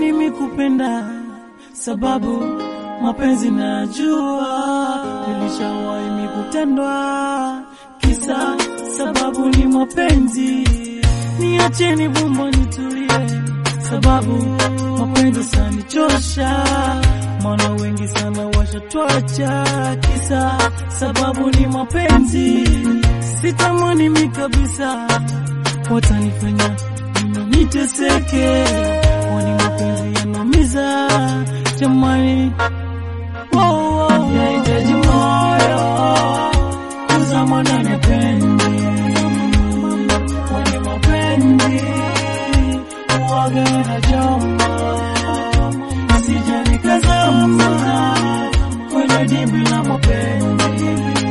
Sitamani mikupenda sababu mapenzi najua, nilishawahi mikutendwa kisa sababu ni mapenzi. Niacheni vumba nitulie, sababu mapenzi sanichosha, maana wengi sana washatwacha kisa sababu ni mapenzi. Sitamani mi kabisa, watanifanya mimi niteseke, kwani mapenzi yanaumiza jamani. Wow, wow, yahitaji moyo kuzama ndani ya penzi, kwani mapenzi huwaga yanachoma, sija nikazama kwenye dimbwi la mapenzi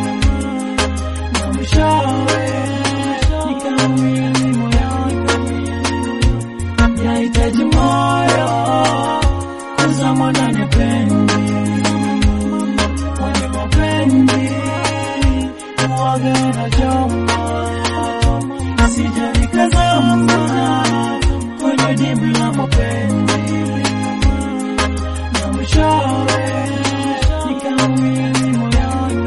na mwishowe nikamwili moyoni, yahitaji moyo kuzama ndani ya penzi, kwani mapenzi huwaga yanachoma, sija nikazama kwenye dimbwi la mapenzi na mwishowe nikamwili moyoni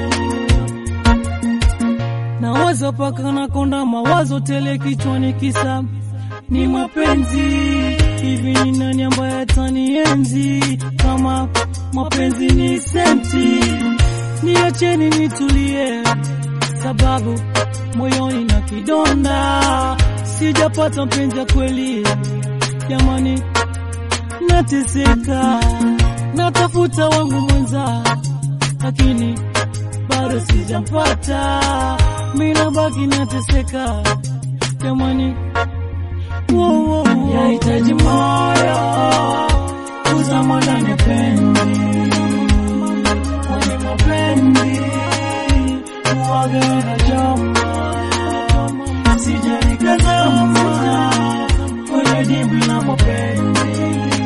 nawaza paka nakonda mawazo tele kichwani, kisa ni mapenzi. Hivi ni nani ambaye atanienzi kama mapenzi ni senti? Niacheni nitulie, sababu moyoni na kidonda, sijapata mpenzi ya kweli jamani, nateseka, natafuta wangu mwenza, lakini bado sijampata, mimi nabaki nateseka jamani. Wow, wow, wow. Yahitaji moyo kuzama ndani ya penzi, kwani mapenzi huwaga yanachoma, sija nikazama kwenye dimbwi la mapenzi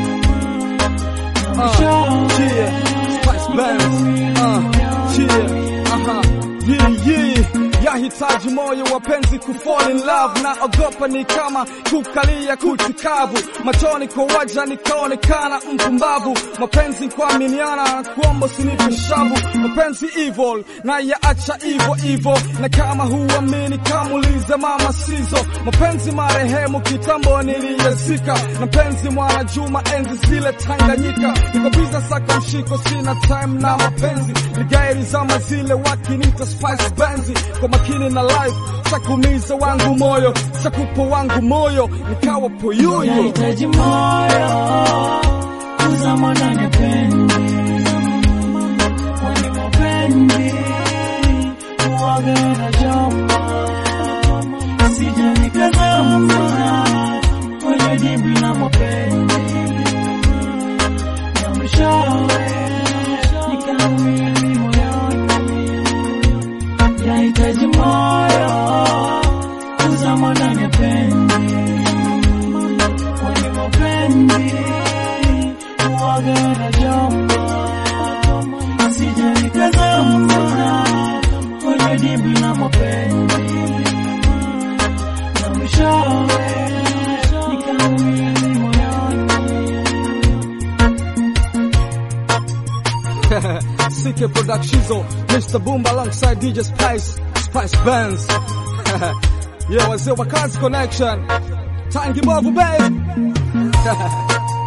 na mwishowe Spice Bands. Uh, yeah. Aha. Yeah, yeah. Yahitaji moyo wapenzi kufall in love na ogopa ni kama kukalia kutikavu machoni kwa waja nikaonekana mpumbavu mapenzi kuaminiana kuomba usinipe shavu mapenzi evil na yaacha ivo ivo na kama huamini kamulize mama sizo mapenzi marehemu kitambo niliyezika na penzi mwana Juma enzi zile Tanganyika niko biza saka mshiko sina time na mapenzi ligairi zama zile wakinita Spice Benzi kwa makini na life sakumiza wangu moyo sakupo wangu moyo nikawa poyoyo Yahitaji moyo kuzama ndani ya penzi, kwani mapenzi huwaga yanachoma, sija nikazama kwenye dimbwi la mapenzi na mwishowe nikamwili moyoni. Yahitaji moyo kuzama ndani ya penzi kwani mapenzi huwaga yanachoma, sija nikazama kwenye dimbwi la mapenzi na mwishowe nikamwili moyoni. CK Productions, Mr. Boom alongside DJ Spice, Spice Bands. yeah, wazee wa kazi connection. Tangi Bovu babe.